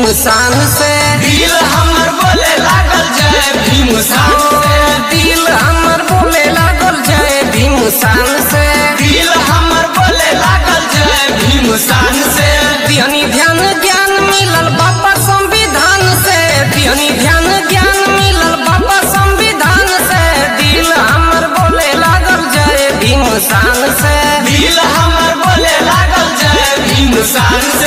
शान से दिल हमर बोले लागल जय भीम शान से दिल हमर बोले लागल जय भीम शान से दिल हमर बोले लागल जय भीम शान से दिहनी ध्यान ज्ञान मिलल बाबा संविधान से दिहनी ध्यान ज्ञान मिलल बाबा संविधान से दिल हमर बोले लागल जय भीम शान से दिल हमर बोले लागल जय भीम शान से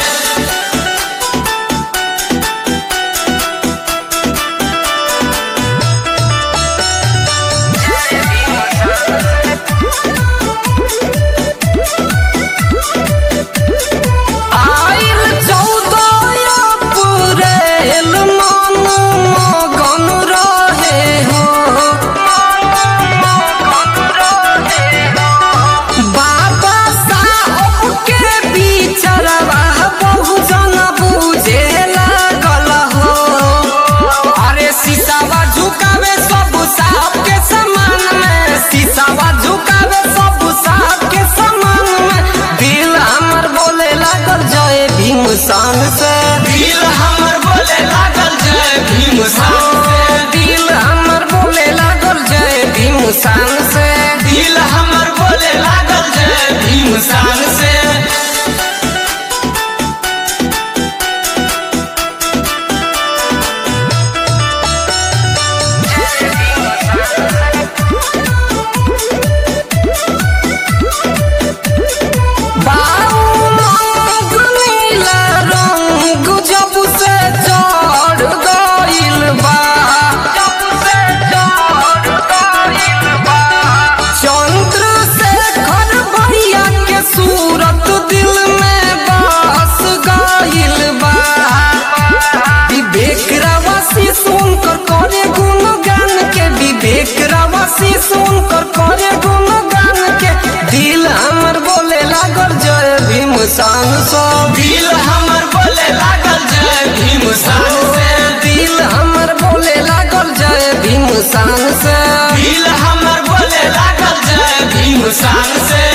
आइल चौदह अप्रैल मन मगन रहे हो बाबा साहब के बिचरवा बहुजन बुझे लागल हो अरे सीसावा झुकावे सब साहब के समान में सीसावा झुकावे सब साहब के समान में दिल हमर बोले लागल जय भीम शान से दिल हमर बोले लागल जय भीम शान से दिल हमर बोले लागल जय भीम शान से दिल हमर बोले लागल जय भीम शान से बाऊ रंग नीला रंग जब से चढ़ गइल बा जब से चढ़ गइल बा चंद्रशेखर भैया के सूरत दिल में बस गइल बा विवेक रावासी सुनकर करे गुणगान के विवेक रावासी सुनकर करे गुणगान के दिल हमर बोले लागल जय भीम शान सब दिल हमर बोले लागल जय भीम शान से दिल हमर बोले लागल जय भीम शान से दिल हमर बोले लागल जय भीम शान से